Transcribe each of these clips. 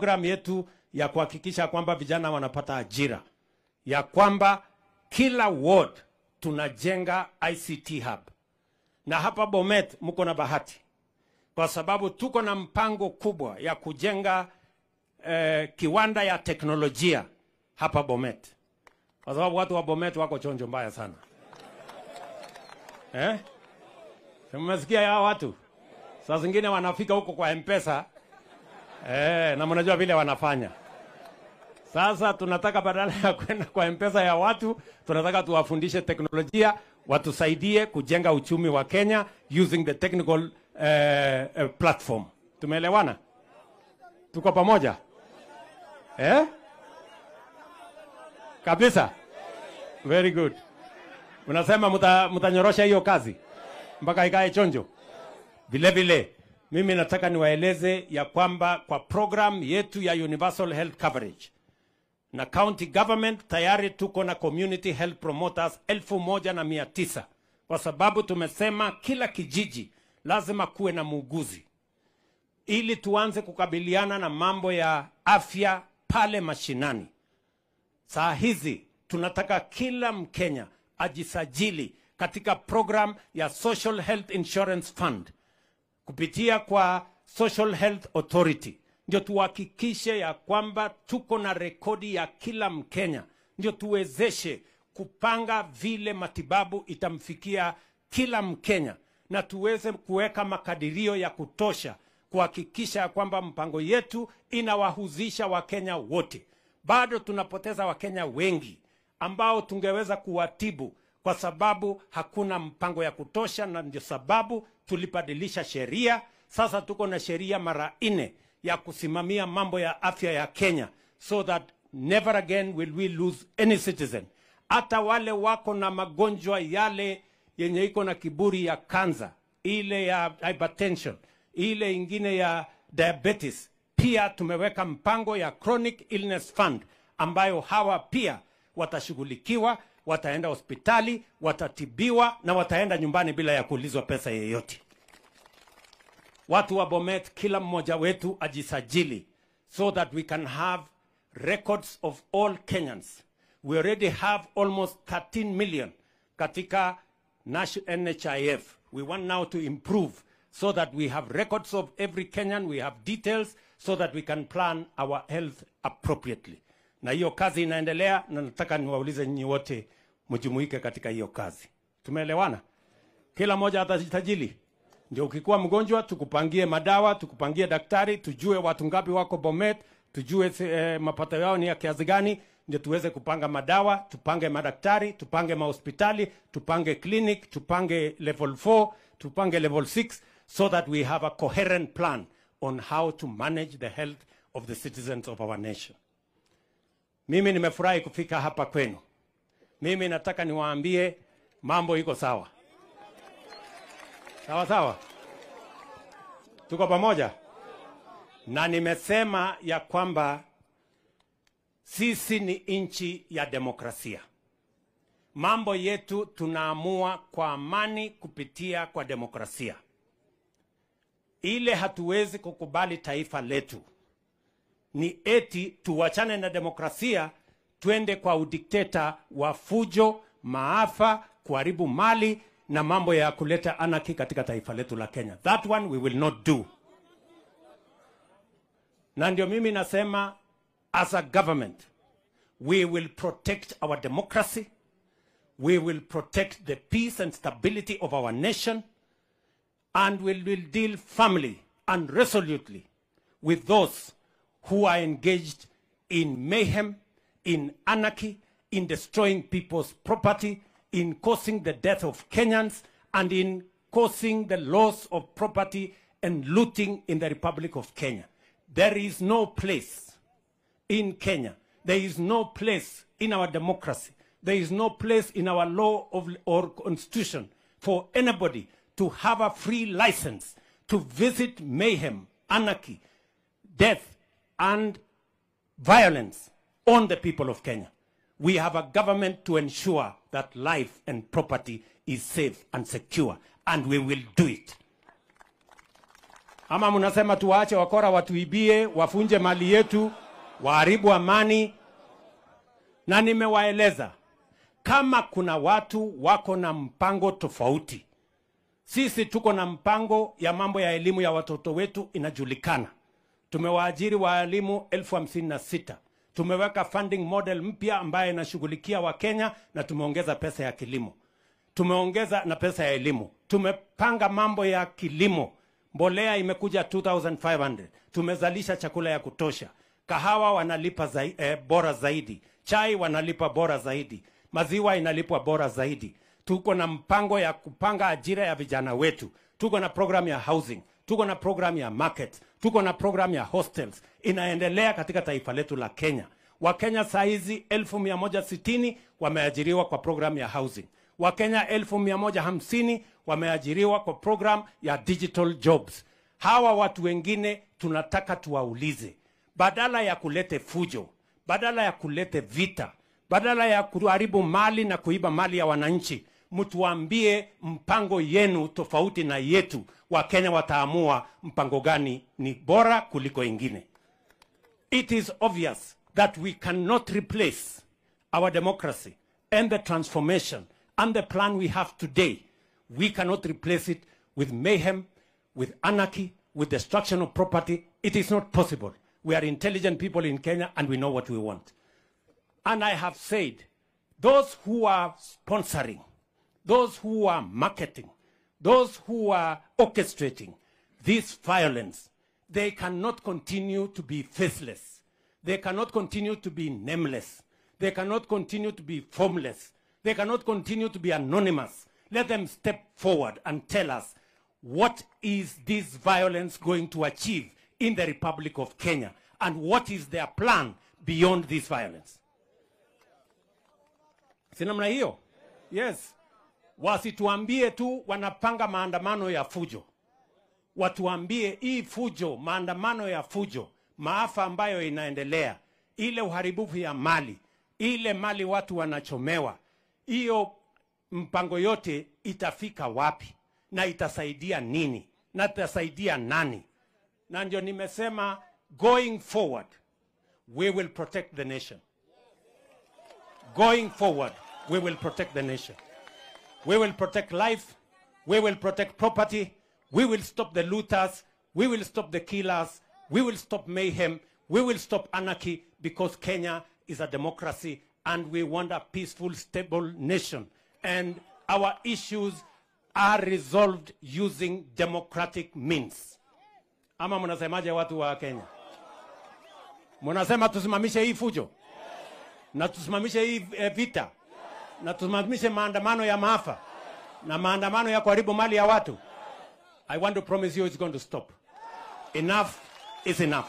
programu yetu ya kuhakikisha kwamba vijana wanapata ajira, ya kwamba kila ward tunajenga ICT hub, na hapa Bomet mko na bahati kwa sababu tuko na mpango kubwa ya kujenga eh, kiwanda ya teknolojia hapa Bomet, kwa sababu watu wa Bomet wako chonjo mbaya sana eh? Si Mmesikia ya watu saa zingine wanafika huko kwa mpesa eh, na mnajua vile wanafanya. Sasa tunataka badala ya kwenda kwa mpesa ya watu, tunataka tuwafundishe teknolojia, watusaidie kujenga uchumi wa Kenya using the technical eh, eh, platform. Tumeelewana? Tuko pamoja eh? Kabisa. Very good. Unasema muta- mtanyorosha hiyo kazi mpaka ikae chonjo. Vile vile mimi nataka niwaeleze ya kwamba kwa program yetu ya universal health coverage na county government tayari tuko na community health promoters elfu moja na mia tisa kwa sababu tumesema kila kijiji lazima kuwe na muuguzi ili tuanze kukabiliana na mambo ya afya pale mashinani. Saa hizi tunataka kila Mkenya ajisajili katika program ya Social Health Insurance Fund kupitia kwa Social Health Authority, ndio tuhakikishe ya kwamba tuko na rekodi ya kila Mkenya, ndio tuwezeshe kupanga vile matibabu itamfikia kila Mkenya na tuweze kuweka makadirio ya kutosha kuhakikisha ya kwamba mpango yetu inawahuzisha Wakenya wote. Bado tunapoteza Wakenya wengi ambao tungeweza kuwatibu kwa sababu hakuna mpango ya kutosha, na ndio sababu tulibadilisha sheria. Sasa tuko na sheria mara nne ya kusimamia mambo ya afya ya Kenya, so that never again will we lose any citizen. Hata wale wako na magonjwa yale yenye iko na kiburi ya kansa, ile ya hypertension, ile ingine ya diabetes, pia tumeweka mpango ya chronic illness fund ambayo hawa pia watashughulikiwa, wataenda hospitali, watatibiwa na wataenda nyumbani bila ya kuulizwa pesa yeyote. Watu wa Bomet, kila mmoja wetu ajisajili so that we can have records of all Kenyans. We already have almost 13 million katika nation- NHIF. We want now to improve so that we have records of every Kenyan, we have details so that we can plan our health appropriately. Na hiyo kazi inaendelea, na nataka niwaulize nyinyi wote mjumuike katika hiyo kazi. Tumeelewana? Kila mmoja atajisajili, ndio ukikuwa mgonjwa tukupangie madawa, tukupangie daktari, tujue watu ngapi wako Bomet, tujue eh, mapato yao ni ya kiasi gani, ndio tuweze kupanga madawa, tupange madaktari, tupange mahospitali, tupange clinic, tupange level 4, tupange level 6 so that we have a coherent plan on how to manage the health of the citizens of our nation. Mimi nimefurahi kufika hapa kwenu. Mimi nataka niwaambie mambo iko sawa. Sawa sawa, tuko pamoja, na nimesema ya kwamba sisi ni nchi ya demokrasia. Mambo yetu tunaamua kwa amani kupitia kwa demokrasia. Ile hatuwezi kukubali taifa letu ni eti tuwachane na demokrasia twende kwa udikteta wa fujo, maafa, kuharibu mali na mambo ya kuleta anarchy katika taifa letu la Kenya. That one we will not do. Na ndio mimi nasema as a government we will protect our democracy, we will protect the peace and stability of our nation and we will deal firmly and resolutely with those who are engaged in mayhem, in anarchy, in destroying people's property, in causing the death of Kenyans, and in causing the loss of property and looting in the Republic of Kenya. There is no place in Kenya. There is no place in our democracy. There is no place in our law of, or constitution for anybody to have a free license to visit mayhem, anarchy, death, and violence on the people of Kenya. We have a government to ensure that life and property is safe and secure, and we will do it. ama mnasema tuwaache wakora watuibie, wafunje mali yetu, waharibu amani? Na nimewaeleza kama kuna watu wako na mpango tofauti, sisi tuko na mpango ya mambo ya elimu ya watoto wetu inajulikana. Tumewaajiri waalimu elfu hamsini na sita. Tumeweka funding model mpya ambayo inashughulikia Wakenya na tumeongeza pesa ya kilimo, tumeongeza na pesa ya elimu. Tumepanga mambo ya kilimo, mbolea imekuja 2500 tumezalisha chakula ya kutosha, kahawa wanalipa zai, eh, bora zaidi, chai wanalipa bora zaidi, maziwa inalipwa bora zaidi. Tuko na mpango ya kupanga ajira ya vijana wetu, tuko na program ya housing, tuko na program ya market, tuko na program ya hostels inaendelea katika taifa letu la Kenya. Wakenya saa hizi elfu mia moja sitini wameajiriwa kwa program ya housing. Wakenya elfu mia moja hamsini wameajiriwa kwa program ya digital jobs. Hawa watu wengine tunataka tuwaulize, badala ya kulete fujo, badala ya kulete vita, badala ya kuharibu mali na kuiba mali ya wananchi, mtuambie mpango yenu tofauti na yetu. Wakenya wataamua mpango gani ni bora kuliko ingine. It is obvious that we cannot replace our democracy and the transformation and the plan we have today. We cannot replace it with mayhem, with anarchy, with destruction of property. It is not possible. We are intelligent people in Kenya and we know what we want. And I have said, those who are sponsoring, those who are marketing, those who are orchestrating this violence, they cannot continue to be faceless. They cannot continue to be nameless. They cannot continue to be formless. They cannot continue to be anonymous. Let them step forward and tell us what is this violence going to achieve in the Republic of Kenya and what is their plan beyond this violence. Si namna hiyo? Yes. Wasituambie tu wanapanga maandamano ya fujo. Watuambie hii fujo, maandamano ya fujo, maafa ambayo inaendelea, ile uharibifu ya mali, ile mali watu wanachomewa, hiyo mpango yote itafika wapi na itasaidia nini na itasaidia nani? Na ndio nimesema going forward we will protect the nation. Going forward we will protect the nation. We will protect life. We will protect property. We will stop the looters. We will stop the killers. We will stop mayhem. We will stop anarchy because Kenya is a democracy and we want a peaceful, stable nation. And our issues are resolved using democratic means. Ama mnasemaje watu wa Kenya? Mnasema tusimamishe hii fujo na tusimamishe hii eh, vita na tusimamishe maandamano ya maafa na maandamano ya kuharibu mali ya watu. I want to promise you it's going to stop. Enough is enough.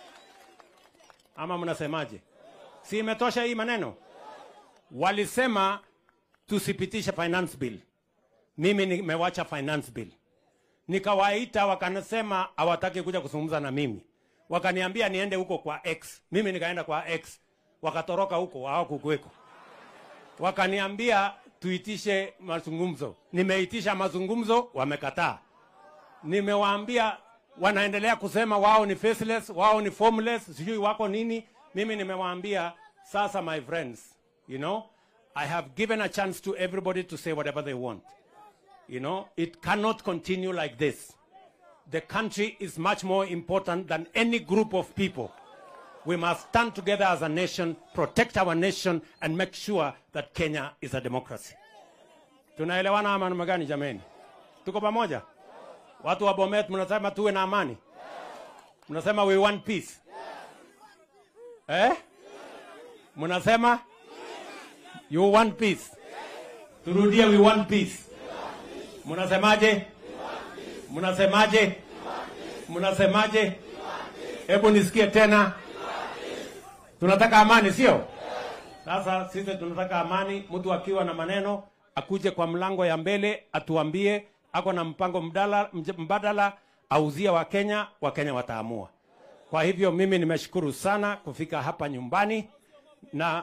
Ama mnasemaje? Si imetosha hii maneno? Walisema tusipitishe finance bill. Mimi nimewacha finance bill. Nikawaita wakanasema hawataki kuja kuzungumza na mimi. Wakaniambia niende huko kwa X. Mimi nikaenda kwa X. Wakatoroka huko hawakukuweko. Wakaniambia tuitishe mazungumzo. Nimeitisha mazungumzo, wamekataa. Nimewaambia wanaendelea kusema wao ni faceless, wao ni formless, sijui wako nini. Mimi nimewaambia sasa, my friends, you know, I have given a chance to everybody to say whatever they want. You know, it cannot continue like this. The country is much more important than any group of people. We must stand together as a nation, protect our nation, and make sure that Kenya is a democracy. Tunaelewana ama namna gani jameni? Tuko pamoja? Watu wa Bomet mnasema tuwe na amani? Mnasema we want peace? Eh? Mnasema you want peace? Turudie we want peace. Mnasemaje? Mnasemaje? Mnasemaje? Hebu nisikie tena. Tunataka amani, sio? Sasa sisi tunataka amani. Mtu akiwa na maneno akuje kwa mlango ya mbele atuambie ako na mpango mdala, mj- mbadala auzie Wakenya, Wakenya wataamua. Kwa hivyo mimi nimeshukuru sana kufika hapa nyumbani na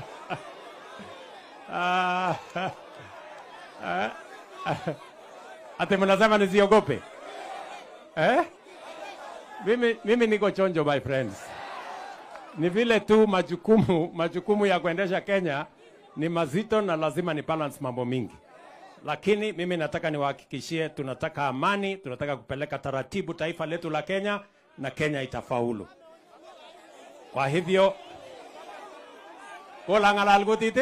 Ah, Ati mnasema nisiogope eh? Mimi, mimi niko chonjo my friends. Ni vile tu majukumu majukumu ya kuendesha Kenya ni mazito na lazima ni balance mambo mingi, lakini mimi nataka niwahakikishie, tunataka amani, tunataka kupeleka taratibu taifa letu la Kenya na Kenya itafaulu. Kwa hivyo kola ngalal kutit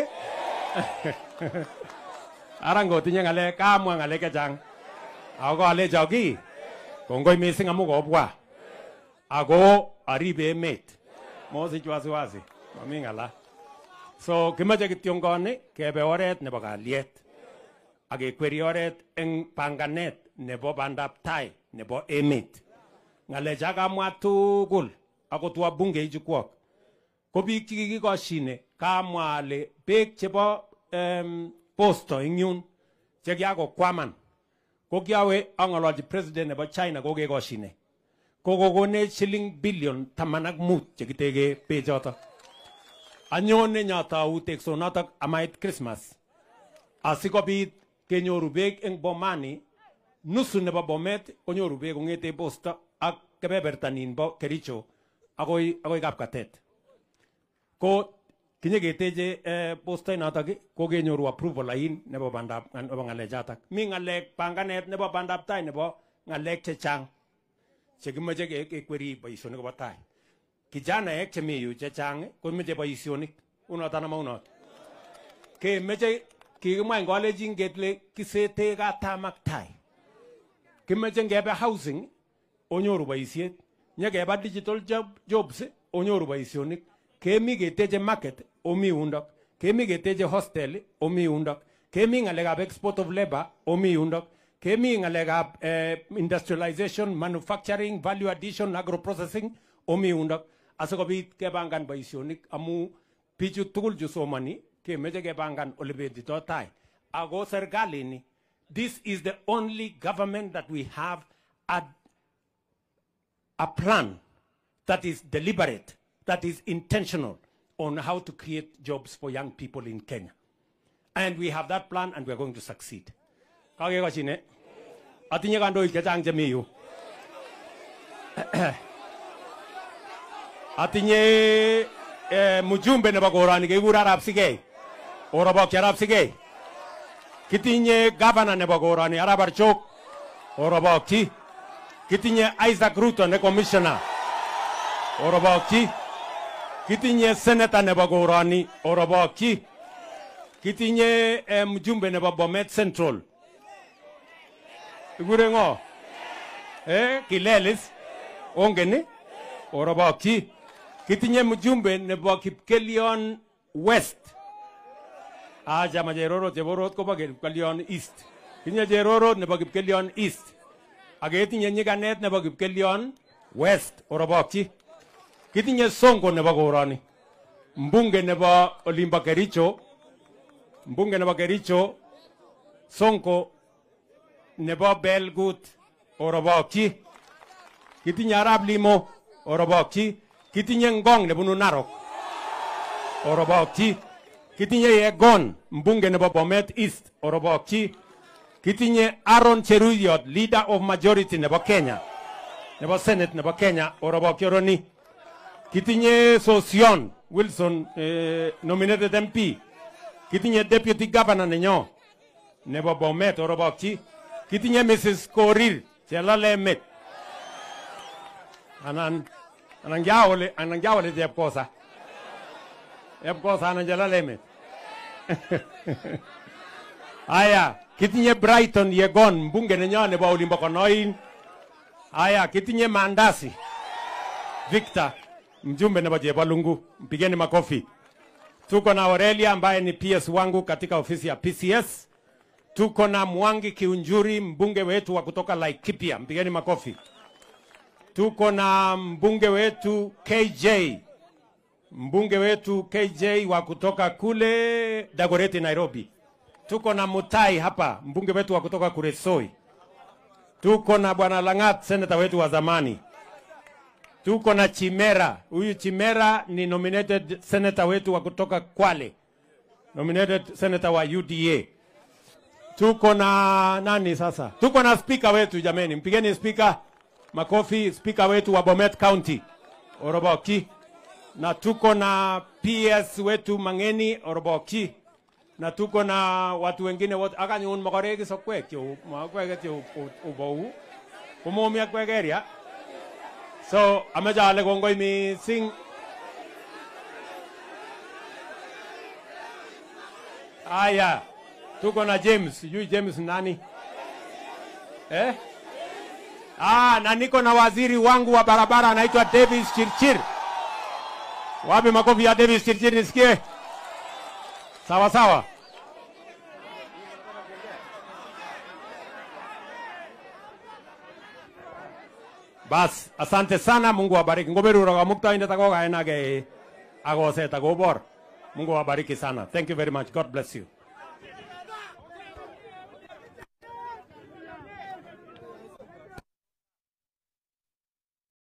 ara ngotinye ngalek kamwa ngalek chechang ako kalecho ki kongoi missing amu kobwa ako aribe emet mosich wasiwasi mami ng'ala so kimache kityongoni kebe oret nebo kalyet ak kekweri oret eng panganet nebo bandab tai nebo emet ng'alecha kamwa tugul akot wabunge chukwok ko biik chekikikoshine kamwa ale beek chebo um, posto eng yun chekiakokwaman ko kiawe ang'ololchi president nebo China ko kekoshine ko kokonech shilling billion taman ak mut chekitege bechoto anyone nyatou teksonotok amait Christmas asikobit kenyoru beek eng Bomani nusu nebo Bomet konyoru beek kong'ete posto ak kebebertanin bo Kericho akoi akoi Kapkatet ko kinyeketeche eh, posto notok ko kenyoru approval ain nebo bandab nebo ng'alechatak mi ng'alek panganet nebo bandab tai nebo ng'alek chechang chekimache ke- kekweri boisionik kobo tai kijanaek chemi yu chechang komeche boisionik unot anan maunot kemeche kikimwa eng kalenjin kele kisete katam ak tai kimeche ngebe housing onyoru boisiet nyekeba digital job, jobs onyoru boisionik kemi keteche market omi yundok kemi keteche hostel omi yundok kemi ng'alekab export of labor omi yundok kemi ng'alekab eh, industrialization manufacturing value addition agroprocessing omi yundok asikobit kepangan boisionik amu bichu tugul chu somani kemeche kepangan ole betito tai ako serkalini this is the only government that we have a a plan that is deliberate, that is intentional on how to create jobs for young people in Kenya. And we have that plan and we are going to succeed. Kakekashine. Atinye kandoik chechang chemi yu. Atinye eh, mjumbe nebo korani kekure Arap Sigei. Orobokyi Arap Sigei. Kitinye governor nebo korani Arap Archok. Orobokyi. Kitinye Isaac Ruto ne commissioner. Orobokyi. Kitinye senator nebo korani. Orobokyi. Kitinye eh, mjumbe nebo Bomet Central. Ikure ng'o? Eh, Kilelis. Ongen ni? Orobokyi. Kitinye mjumbe nebo Kipkelion West. Ah, chama Cherorot, Cheborot kobo Kipkelion East. Kitinye Cherorot nebo Kipkelion East. ak ketinye nyikanet nebo Kipkelion West Orobokyi. Kitinye Sonko nebo koroni. Mbunge nebo olimbo Kericho. Mbunge nebo Kericho. Sonko nebo Belgut Orobokyi. Kitinye Arap Limo Orobokyi. Kitinye Ngong nebunu Narok Orobokyi. Kitinye Yegon mbunge nebo Bomet East Orobokyi. Kitinye Aaron Cheruyot, leader of majority nebo Kenya, nebo Senate nebo Kenya, Orobokyi Oroni. Kitinye Sosion Wilson, eh, nominated MP. Kitinye deputy governor nenyo nebo Bomet, Orobokyi. Kitinye Mrs. Korir, Chelalemet. Anan, anan kiawole, anan kiawole Chepkosa. Chepkosa anan Chelalemet. Aya, kitinye Brighton Yegon, mbunge nenyo nebo olimbo Konoin. Aya, kitinye Mandasi Victor, mjumbe nebo Chebalungu, mpigeni makofi. Tuko na Aurelia ambaye ni PS wangu katika ofisi ya PCS. Tuko na Mwangi Kiunjuri, mbunge wetu wa kutoka Laikipia, mpigeni makofi. Tuko na mbunge wetu KJ, mbunge wetu KJ wa kutoka kule Dagoretti, Nairobi. Tuko na Mutai hapa, mbunge wetu wa kutoka Kuresoi. Tuko na bwana Langat, seneta wetu wa zamani. Tuko na Chimera. Huyu Chimera ni nominated senator wetu wa kutoka Kwale, nominated senator wa UDA. tuko na nani sasa? Tuko na spika wetu jameni, mpigeni spika makofi, spika wetu wa Bomet County Oroboki, na tuko na PS wetu Mangeni Oroboki, na tuko na watu wengine wote akanyun makoreki sokwek cheu makwek cheu ubou kumomi akwekeria so ameche ale kongoi mising Aya, tuko na James, sijui James nani eh? Ah, na niko na waziri wangu wa barabara anaitwa Davis Chirchir. Wapi makofi ya Davis Chirchir nisikie? Sawa sawa. Bas, asante sana, Mungu awabariki. Ngoberu roga mukta inde tako kaena ge agose tako bor. Mungu awabariki sana. Thank you very much. God bless you.